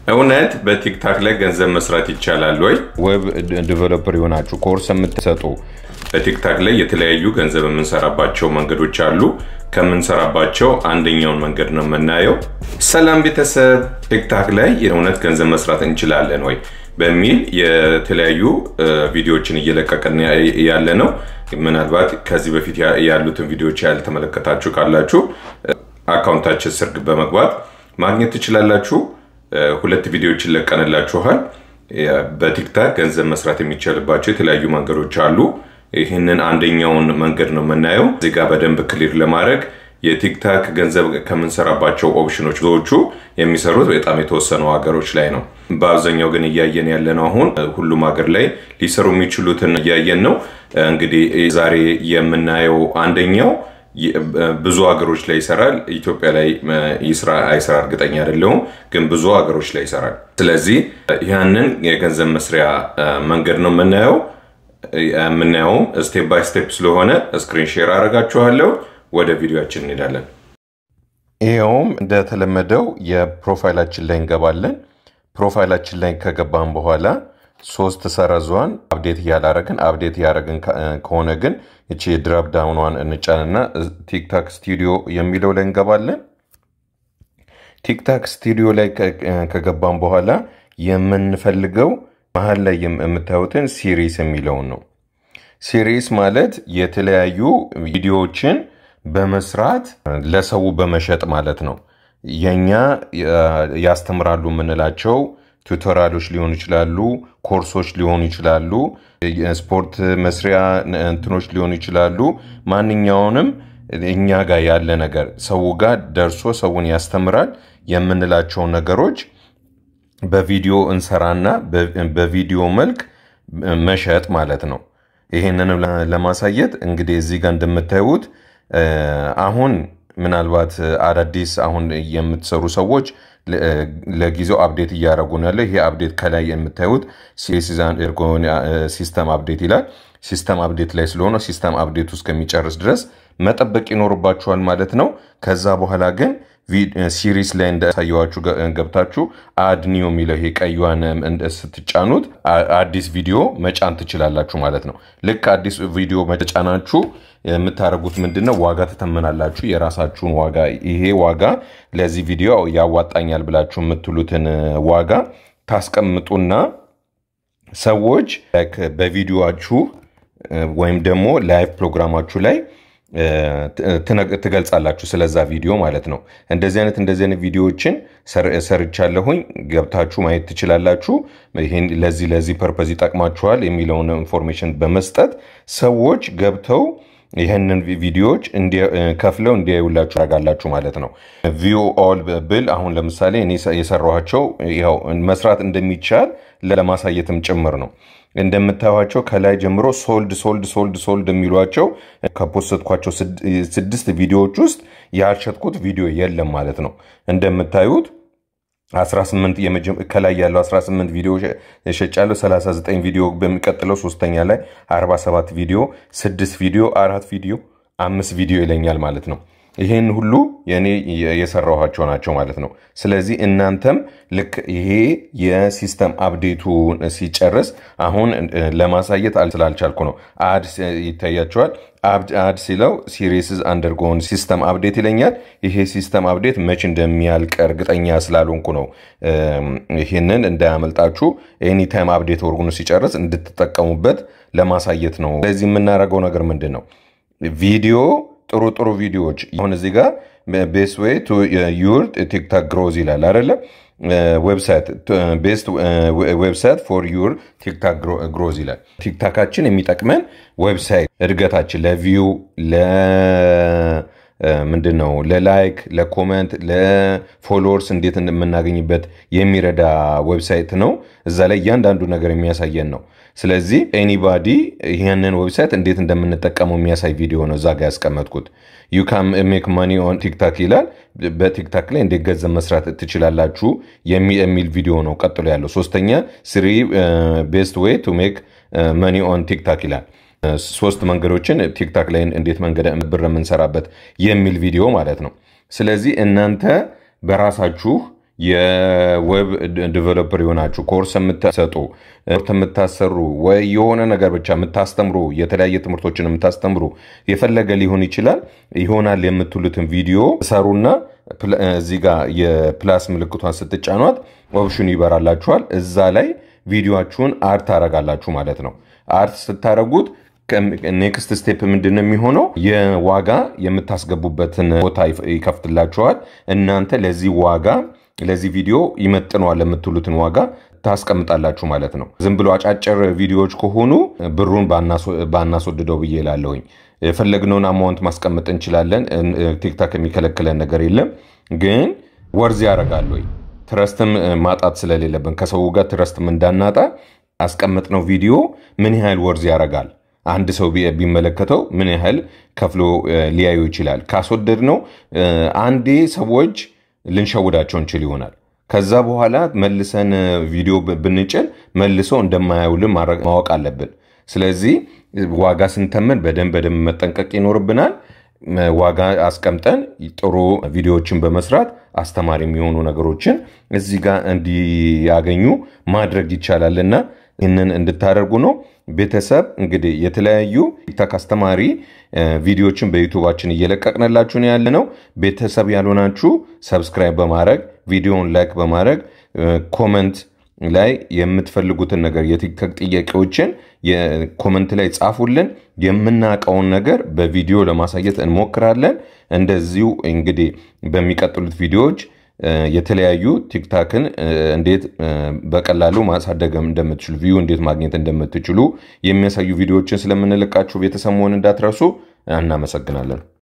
እውነት በቲክታክ ላይ ገንዘብ መስራት ይቻላል ወይ? ዌብ ዲቨሎፐር የሆናችሁ ኮርስ የምትሰጡ በቲክታክ ላይ የተለያዩ ገንዘብ የምንሰራባቸው መንገዶች አሉ። ከምንሰራባቸው አንደኛውን መንገድ ነው የምናየው። ሰላም ቤተሰብ፣ ቲክታክ ላይ የእውነት ገንዘብ መስራት እንችላለን ወይ በሚል የተለያዩ ቪዲዮዎችን እየለቀቅን ያለ ነው። ምናልባት ከዚህ በፊት ያሉትን ቪዲዮዎች ያልተመለከታችሁ ካላችሁ አካውንታችን ስር በመግባት ማግኘት ትችላላችሁ። ሁለት ቪዲዮዎችን ለቀንላችኋል። በቲክታክ ገንዘብ መስራት የሚቻልባቸው የተለያዩ መንገዶች አሉ። ይህንን አንደኛውን መንገድ ነው የምናየው። እዚህ ጋር በደንብ ክሊር ለማድረግ የቲክታክ ገንዘብ ከምንሰራባቸው ኦፕሽኖች ብዙዎቹ የሚሰሩት በጣም የተወሰኑ ሀገሮች ላይ ነው። በአብዛኛው ግን እያየን ያለ ነው። አሁን ሁሉም ሀገር ላይ ሊሰሩ የሚችሉትን እያየን ነው። እንግዲህ ዛሬ የምናየው አንደኛው ብዙ ሀገሮች ላይ ይሰራል። ኢትዮጵያ ላይ ይስራ አይስራ እርግጠኛ አይደለሁም፣ ግን ብዙ ሀገሮች ላይ ይሰራል። ስለዚህ ያንን የገንዘብ መስሪያ መንገድ ነው የምናየው። የምናየውም ስቴፕ ባይ ስቴፕ ስለሆነ ስክሪን ሼር አደርጋችኋለሁ። ወደ ቪዲዮችን እንሄዳለን። ይኸውም እንደተለመደው የፕሮፋይላችን ላይ እንገባለን። ፕሮፋይላችን ላይ ከገባን በኋላ ሶስት ሰረዟን አብዴት እያላረግን አብዴት እያደረግን ከሆነ ግን እቺ ድራፕ ዳውኗን እንጫንና ቲክታክ ስቱዲዮ የሚለው ላይ እንገባለን። ቲክታክ ስቱዲዮ ላይ ከገባን በኋላ የምንፈልገው መሀል ላይ የምታዩትን ሲሪስ የሚለውን ነው። ሲሪስ ማለት የተለያዩ ቪዲዮዎችን በመስራት ለሰው በመሸጥ ማለት ነው። የኛ ያስተምራሉ የምንላቸው ቱቶሪያሎች ሊሆኑ ይችላሉ፣ ኮርሶች ሊሆኑ ይችላሉ፣ የስፖርት መስሪያ እንትኖች ሊሆኑ ይችላሉ። ማንኛውንም እኛ ጋር ያለ ነገር ሰው ጋር ደርሶ ሰውን ያስተምራል የምንላቸውን ነገሮች በቪዲዮ እንሰራና በቪዲዮ መልክ መሸጥ ማለት ነው። ይሄንንም ለማሳየት እንግዲህ እዚህ ጋር እንደምታዩት አሁን ምናልባት አዳዲስ አሁን የምትሰሩ ሰዎች ለጊዜው አፕዴት እያደረጉ ነው ያለ። ይሄ አፕዴት ከላይ የምታዩት ሲስተም አፕዴት ይላል። ሲስተም አፕዴት ላይ ስለሆነ ሲስተም አፕዴት ውስጥ ከሚጨርስ ድረስ መጠበቅ ይኖርባችኋል ማለት ነው። ከዛ በኋላ ግን ሲሪስ ላይ እንዳሳየዋችሁ ገብታችሁ አድ ኒው የሚለው ይሄ ቀዩን ስትጫኑት አዲስ ቪዲዮ መጫን ትችላላችሁ ማለት ነው። ልክ አዲስ ቪዲዮ መጫናችሁ የምታደርጉት ምንድን ነው? ዋጋ ትተመናላችሁ። የራሳችሁን ዋጋ ይሄ ዋጋ ለዚህ ቪዲዮ ያዋጣኛል ብላችሁ የምትሉትን ዋጋ ታስቀምጡና ሰዎች በቪዲዮችሁ ወይም ደግሞ ላይቭ ፕሮግራማችሁ ላይ ትገልጻላችሁ ስለዛ ቪዲዮ ማለት ነው። እንደዚህ አይነት እንደዚህ አይነት ቪዲዮዎችን ሰርቻለሁኝ ገብታችሁ ማየት ትችላላችሁ። ይህን ለዚህ ለዚህ ፐርፐዝ ይጠቅማችኋል የሚለውን ኢንፎርሜሽን በመስጠት ሰዎች ገብተው ይህንን ቪዲዮዎች ከፍለው እንዲያዩላችሁ ያደርጋላችሁ ማለት ነው። ቪው ኦል ብል አሁን ለምሳሌ እኔ የሰራኋቸው ያው መስራት እንደሚቻል ለማሳየትም ጭምር ነው። እንደምታዩቸው ከላይ ጀምሮ ሶልድ ሶልድ ሶልድ ሶልድ የሚሏቸው ከፖስትኳቸው ስድስት ቪዲዮዎች ውስጥ ያልሸጥኩት ቪዲዮ የለም ማለት ነው። እንደምታዩት 18 ከላይ ያለው 18 ቪዲዮ ሸጫለሁ። 39 ቪዲዮ በሚቀጥለው ሶስተኛ ላይ 47 ቪዲዮ፣ 6 ቪዲዮ፣ አራት ቪዲዮ፣ አምስት ቪዲዮ ይለኛል ማለት ነው። ይህን ሁሉ የኔ የሰራኋቸው ናቸው ማለት ነው። ስለዚህ እናንተም ልክ ይሄ የሲስተም አፕዴቱ ሲጨርስ አሁን ለማሳየት ስላልቻልኩ ነው። አድ ይታያቸዋል። አድ ሲለው ሲሪስዝ አንደርጎን ሲስተም አፕዴት ይለኛል። ይሄ ሲስተም አፕዴት መች እንደሚያልቅ እርግጠኛ ስላልሆንኩ ነው። ይህንን እንዳያመልጣችሁ ኤኒታይም አፕዴት ወርጉኑ ሲጨርስ እንድትጠቀሙበት ለማሳየት ነው። ስለዚህ የምናደርገው ነገር ምንድን ነው? ቪዲዮ ጥሩ ጥሩ ቪዲዮዎች አሁን እዚህ ጋር ቤስት ዌይ ቱ ዩር ቲክታክ ግሮዝ ይላል አይደለ? ዌብሳይት ቤስት ዌብሳይት ፎር ዩር ቲክታክ ግሮዝ ይላል። ቲክታካችን የሚጠቅመን ዌብሳይት እድገታችን ለቪው ምንድን ነው ለላይክ፣ ለኮመንት፣ ለፎሎወርስ እንዴት የምናገኝበት የሚረዳ ዌብሳይት ነው። እዛ ላይ እያንዳንዱ ነገር የሚያሳየን ነው። ስለዚህ ኤኒባዲ ይህንን ዌብሳይት እንዴት እንደምንጠቀመው የሚያሳይ ቪዲዮ ነው እዛ ጋ ያስቀመጥኩት። ዩ ካን ሜክ ማኒ ኦን ቲክታክ ይላል። በቲክታክ ላይ እንዴት ገንዘብ መስራት ትችላላችሁ የሚል ቪዲዮ ነው ቀጥሎ ያለው። ሶስተኛ ስሪ ቤስት ዌይ ቱ ሜክ ማኒ ኦን ቲክታክ ይላል። ሶስት መንገዶችን ቲክታክ ላይ እንዴት መንገድ ብር የምንሰራበት የሚል ቪዲዮ ማለት ነው። ስለዚህ እናንተ በራሳችሁ የዌብ ዲቨሎፐር የሆናችሁ ኮርስ የምትሰጡ የምታሰሩ ወይ የሆነ ነገር ብቻ የምታስተምሩ የተለያየ ትምህርቶችን የምታስተምሩ የፈለገ ሊሆን ይችላል ይሆናል የምትሉትን ቪዲዮ ሰሩና እዚህ ጋር የፕላስ ምልክቷን ስትጫኗት ኦፕሽኑ ይበራላችኋል። እዛ ላይ ቪዲዮችሁን አርት ታረጋላችሁ ማለት ነው። አርት ስታረጉት ኔክስት ስቴፕ ምንድን ነው የሚሆነው? የዋጋ የምታስገቡበትን ቦታ ይከፍትላችኋል። እናንተ ለዚህ ዋጋ ለዚህ ቪዲዮ ይመጥነዋል የምትሉትን ዋጋ ታስቀምጣላችሁ ማለት ነው። ዝም ብሎ አጫጭር ቪዲዮዎች ከሆኑ ብሩን ባናስወድደው ብዬ እላለሁኝ። የፈለግነውን አማውንት ማስቀመጥ እንችላለን። ቲክታክ የሚከለክለን ነገር የለም። ግን ወርዝ ያደርጋል ወይ ትረስትም ማጣት ስለሌለብን ከሰው ጋር ትረስትም እንዳናጣ አስቀመጥነው ቪዲዮ ምን ያህል ወርዝ ያደርጋል አንድ ሰው ቢመለከተው ምን ያህል ከፍሎ ሊያዩ ይችላል። ካስወደድ ነው አንዴ ሰዎች ልንሸውዳቸው እንችል ይሆናል። ከዛ በኋላ መልሰን ቪዲዮ ብንጭን መልሶ እንደማያውልን ማወቅ አለብን። ስለዚህ ዋጋ ስንተምን በደንብ በደንብ መጠንቀቅ ይኖርብናል። ዋጋ አስቀምጠን ጥሩ ቪዲዮዎችን በመስራት አስተማሪ የሚሆኑ ነገሮችን እዚህ ጋር እንዲያገኙ ማድረግ ይቻላልና ይህንን እንድታደርጉ ነው። ቤተሰብ እንግዲህ የተለያዩ ቲክታክ አስተማሪ ቪዲዮዎችን በዩቱባችን እየለቀቅንላችሁ ነው ያለ ነው። ቤተሰብ ያልሆናችሁ ሰብስክራይብ በማድረግ ቪዲዮውን ላይክ በማድረግ ኮመንት ላይ የምትፈልጉትን ነገር የቲክታክ ጥያቄዎችን ኮመንት ላይ ጻፉልን። የምናውቀውን ነገር በቪዲዮ ለማሳየት እንሞክራለን። እንደዚሁ እንግዲህ በሚቀጥሉት ቪዲዮዎች የተለያዩ ቲክታክን እንዴት በቀላሉ ማሳደግ እንደምትችሉ ቪዩ እንዴት ማግኘት እንደምትችሉ የሚያሳዩ ቪዲዮዎችን ስለምንለቃችሁ ቤተሰብ መሆን እንዳትረሱ። እናመሰግናለን።